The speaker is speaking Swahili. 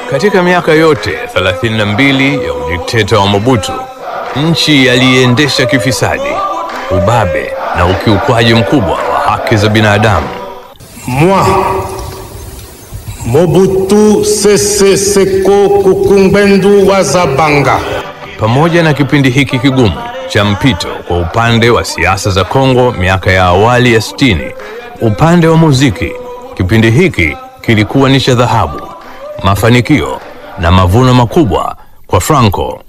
Katika miaka yote 32 ya udikteta wa Mobutu, nchi yaliendesha kifisadi, ubabe na ukiukwaji mkubwa wa haki za binadamu. Moi, Mobutu Sese Seko Kukumbwendu wa Zabanga, Pamoja na kipindi hiki kigumu cha mpito kwa upande wa siasa za Kongo miaka ya awali ya 60, upande wa muziki, kipindi hiki kilikuwa ni cha dhahabu, mafanikio na mavuno makubwa kwa Franco